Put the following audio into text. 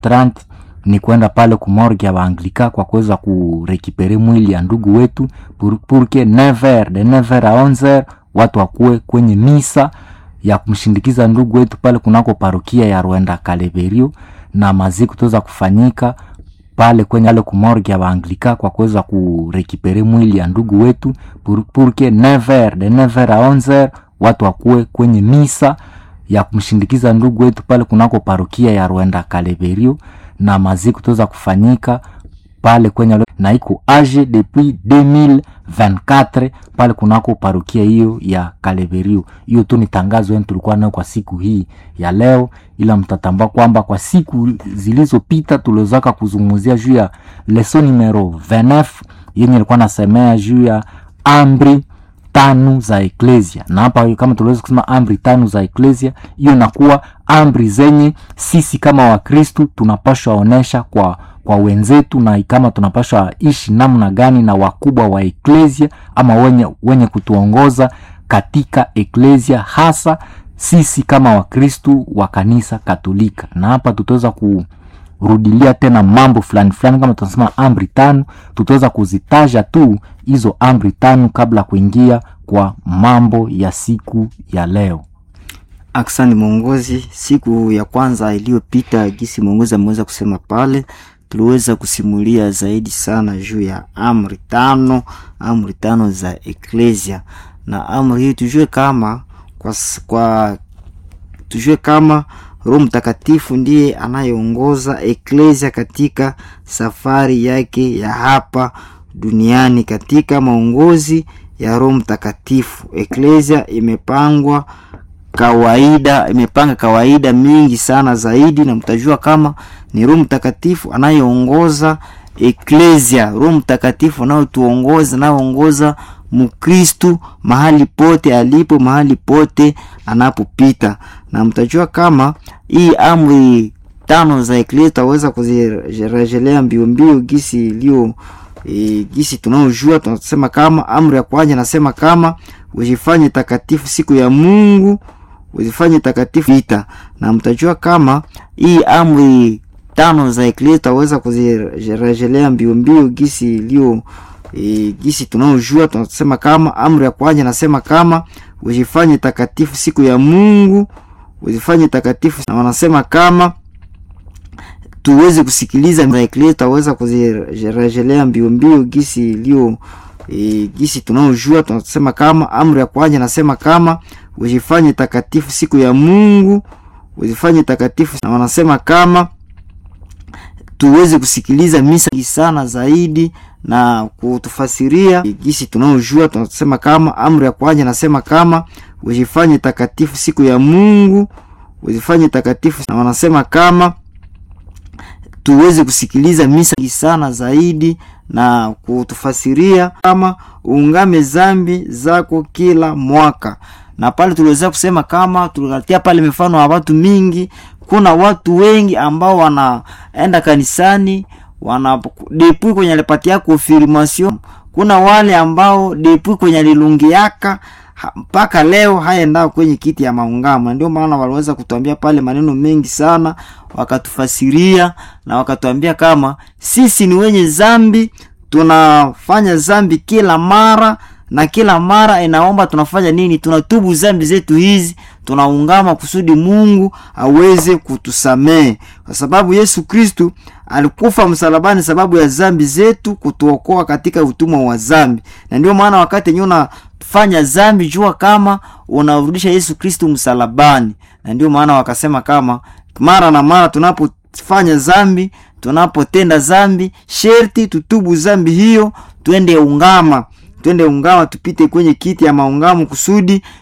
30 ni kwenda pale kumorge ya Waanglika kwa kuweza kurekipere mwili ya ndugu wetu pour, pour que 9h de 9h à 11h watu wakuwe kwenye misa ya kumshindikiza ndugu wetu pale kunako parokia ya Rwenda Kaleverio, na maziko tuweza kufanyika pale kwenye ale kumorge ya Waanglika kwa kuweza kurekipere mwili ya ndugu wetu pour, pour que 9h de 9h à 11h watu wakuwe kwenye misa ya kumshindikiza ndugu wetu pale kunako parokia ya Rwenda Kaleverio, na maziko tuweza kufanyika pale kwenye na iko age depuis 2024 pale kunako parokia hiyo ya Kaleverio. Hiyo tu ni tangazo yenu tulikuwa nayo kwa siku hii ya leo, ila mtatambua kwamba kwa siku zilizopita tuliwezaka kuzungumzia juu ya leson numero 29 yenye ilikuwa nasemea juu ya amri tano za eklesia, na hapa kama tuliweza kusema amri tano za eklesia, hiyo inakuwa amri zenye sisi kama Wakristu tunapashwa onesha kwa kwa wenzetu na kama tunapashwa ishi namna gani na wakubwa wa eklesia ama wenye, wenye kutuongoza katika eklesia, hasa sisi kama Wakristu wa kanisa Katolika. Na hapa tutaweza kurudilia tena mambo fulani fulani, kama tunasema amri tano, tutaweza kuzitaja tu hizo amri tano kabla kuingia kwa mambo ya siku ya leo. Aksani mwongozi, siku ya kwanza iliyopita, gisi mwongozi ameweza kusema pale tuliweza kusimulia zaidi sana juu ya amri tano, amri tano za eklesia. Na amri hii tujue kama kwa, kwa tujue kama Roho Mtakatifu ndiye anayeongoza eklesia katika safari yake ya hapa duniani. Katika maongozi ya Roho Mtakatifu, eklesia imepangwa kawaida imepanga kawaida mingi sana zaidi, na mtajua kama ni Roho Mtakatifu anayeongoza eklesia, Roho Mtakatifu anayotuongoza anayeongoza Mkristu mahali pote alipo, mahali pote anapopita. Na mtajua kama hii amri tano za eklesia tutaweza kuzirejelea mbio mbio gisi iliyo e, gisi tunaojua tunasema kama amri ya kwanza nasema kama ujifanye takatifu siku ya Mungu uzifanye takatifu vita, na mtajua kama hii amri tano za eklesia tutaweza kuzirejelea mbio mbio gisi iliyo e, gisi tunaojua tunasema kama amri ya kwanza nasema kama ujifanye takatifu siku ya Mungu uzifanye takatifu, na wanasema kama tuweze kusikiliza za eklesia tutaweza kuzirejelea mbio mbio gisi iliyo e, gisi tunaojua tunasema kama amri ya kwanza nasema kama ujifanye takatifu siku ya Mungu uzifanye takatifu, na wanasema kama tuweze kusikiliza misa sana zaidi na kutufasiria gisi tunaojua tunasema kama amri ya kwanza nasema kama ujifanye takatifu siku ya Mungu uzifanye takatifu, na wanasema kama tuweze kusikiliza misa sana zaidi na kutufasiria kama uungame zambi zako kila mwaka. Na pale tuliweza kusema kama tuligatia pale mifano ya watu mingi. Kuna watu wengi ambao wanaenda kanisani wana depui kwenye alipatia confirmation. Kuna wale ambao depui kwenye alilungiaka mpaka leo hayaenda kwenye kiti ya maungamo. Ndio maana waliweza kutuambia pale maneno mengi sana, wakatufasiria na wakatuambia kama sisi ni wenye zambi, tunafanya zambi kila mara na kila mara inaomba tunafanya nini? Tunatubu zambi zetu hizi, tunaungama kusudi Mungu aweze kutusamehe, kwa sababu Yesu Kristu alikufa msalabani sababu ya zambi zetu, kutuokoa katika utumwa wa zambi. Na ndio maana wakati yenyewe unafanya zambi, jua kama unarudisha Yesu Kristu msalabani. Na ndio maana wakasema kama mara na mara tunapofanya zambi, tunapotenda zambi, sherti tutubu zambi hiyo, twende ungama twende ungama tupite kwenye kiti ya maungamo kusudi